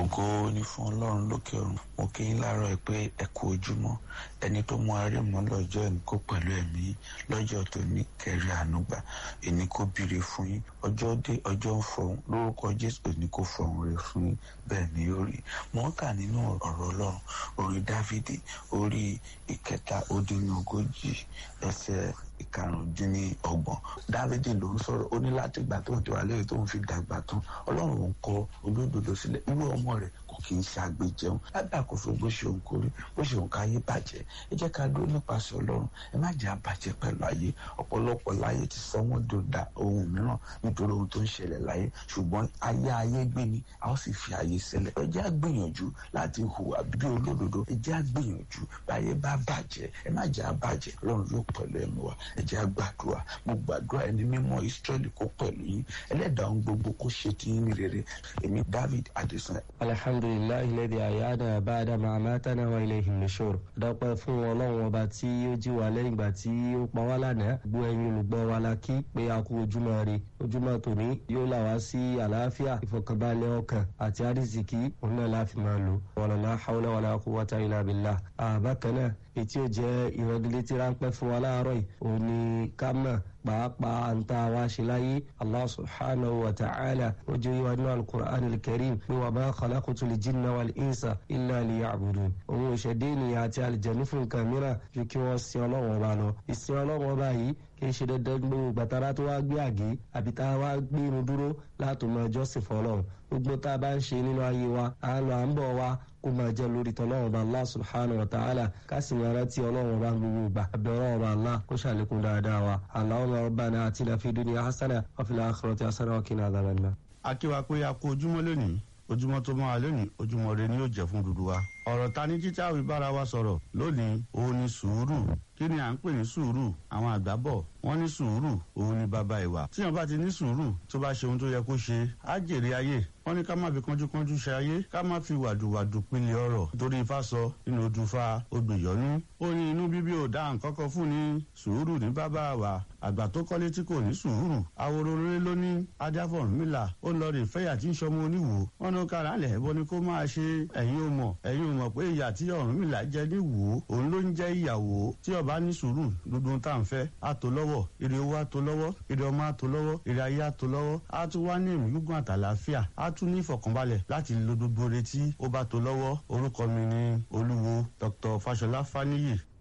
ògo ni fún ọlọ́run lókè ọ̀run mo kí yín láàárọ̀ ẹ pé ẹ kú ojúmọ́ ẹni tó mú arí mọ́ lọ́jọ́ ẹni kó pẹ̀lú ẹ̀mí lọ́jọ́ tó ní kẹrí ànúgbà ẹni kó bìrì fún yín ọjọ́ dé ọjọ́ ń fọhùn lórúkọ jésù ẹni kó fọhùn rẹ fún yín bẹ́ẹ̀ ni ó rí mo ń kà nínú ọ̀rọ̀ ọlọ́run orin dávidi orí ìkẹta ó dín ní ogójì ẹsẹ̀ ìkarùndínlọ́gbọ̀n dávidi ló ń sọ̀rọ̀ ó ní láti ìgbà tó ń tiwa lẹ́yìn tó ń fi dàgbà tán ọlọ́run ń kọ olódodo sílẹ̀ irú ọmọ rẹ̀ kò kì í ṣe àgbéjẹun lábẹ́ àkóso bó ṣe òun kórí bó ṣe òun káyé bàjẹ́ ẹ jẹ́ ká dúró nípasẹ̀ ọlọ́run ẹ má jẹ́ àbàjẹ́ pẹ̀lú ayé ọ̀pọ̀lọpọ̀ láyé ti sọ wọ́n dòdà ohun mìíràn nítorí ohun tó ń ṣẹlẹ̀ láyé ṣùgbọ́n ayé ayé gbé ni a ó sì fi ayé sílẹ̀ ẹ jẹ́ àgbìyànjú láti hùwà bí olódodo ẹ jẹ́ àgbìyànjú báyé bá bàjẹ́ ẹ má jẹ́ àbàjẹ́ ọlọ́run yóò pẹ̀lú ẹ̀mí wa ẹ jẹ́ àgbàdua mo gbàdúrà ẹni mímọ́ Ísírẹ́lì kó pẹ̀lú yín ẹlẹ́dàá ohun gbogbo kó ṣe ti yín ní rere èmi David Adesina. alhamdulilayi lẹ́dí àyáda báadà máa mátánà wa ilayhi nushur dọ́pẹ́ fún ọlọ́run ọba tí ó jí wa lẹ́yìn ìgbà tí ó pa wá lánàá gbọ́ ẹ̀yin olùgbọ́ wa la kí pé a kú ojúmọ́ ire ojúmọ́ tòní yóò là wá sí àlàáfíà ìfọ̀kànbalẹ̀ ọkàn àti àrísìkí òun náà la fi máa lò wàlálà hawla wàlá quwwata illa billah àbákan náà ètí ò jẹ́ ìrọ̀gìlétí ráńpẹ́ fún wa láàárọ̀ yìí òun ni ká mọ̀ pàápàá ń tá a wá ṣe láyé allah subhanahu wa ta'ala ó jẹ́ yíwa nínú alukur'an alkarim pé wa ma khalaqtul jinna wal insa illa liya'budun òun ìṣẹ̀dé ènìyàn àti àlìjẹ̀nu fún nǹkan mìíràn ju kí wọ́n sin ọlọ́run ọba lọ ìsìn ọlọ́run ọba yìí kì í ṣe dandan gbogbo gbàtàrà tó wá gbé àgé àbí tá a wá gbé irun dúró láti mọ ẹjọ́ sì fọlọ́run gbogbo tá a bá ń ṣe nínú ayé wa à ń lọ à ń bọ̀ wa kó máa jẹ́ lórí tọ́lọ́run ọba allah subhanahu wa ta'ala ká sì máa rántí ọlọ́run ọba gbogbo ìgbà abẹ́rẹ́ ọba allah kó ṣàlékún dáadáa wa allahumma rabbana atina fid dunya hasana wa fil akhirati hasana wa qina adhaban nar. akíwa pé a kú ojúmọ́ lónìí ojúmọ́ tó máa lónìí ojúmọ́ rẹ ni yóò jẹ́ fún dúdú wa. ọ̀rọ̀ ta ní títí àwọn ìbára wa sọ̀rọ̀ lónìí òun ni sùúrù kí ni à ń pè ní sùúrù àwọn àgbà bọ̀ wọ́n ní sùúrù òun ni bàbá ìwà. tíyan bá ti ní sùúrù tó bá ṣe ohun tó yẹ kó ṣe á jèrè ayé wọ́n ní ká má fi kánjúkánjú ṣe ayé ká má fi wàdùwàdù pinlẹ̀ ọ̀rọ̀ nítorí ifá sọ nínú odùnfà odùyọ́nú. ó ní inú bíbí ò dá nǹkan kan fún ni sùúrù ní bàbá wa àgbà tó kọ́lé tí kò ní sùúrù àwòrò rere ló ní adáfọ̀rúnmìlà ó lọ rè fẹ́yà tí ń sọmọ oníwò wọn ní kára lẹ̀ bọ́ ni kó máa ṣe ẹ̀yin ò mọ̀ ẹ̀yin ò mọ̀ pé ìyà tí Ọ̀rúnmìlà jẹ ní wò ó òun ló ń jẹ́ ìyàwó tí ọba ní sùúrù dúdú tá à ń fẹ́ á tó lọ́wọ́ ire owó á tó lọ́wọ́ ire ọmọ á tó lọ́wọ́ ire ayé á tó lọ́wọ́ á tún wá ní ẹ̀mí gígùn àtàlàáfíà á tún ní ìfọ̀kànbalẹ̀ láti lo gbogbo retí ó bá tó lọ́wọ́ orúkọ mi ni olúwo Dr. Fáṣọlá Fáníyì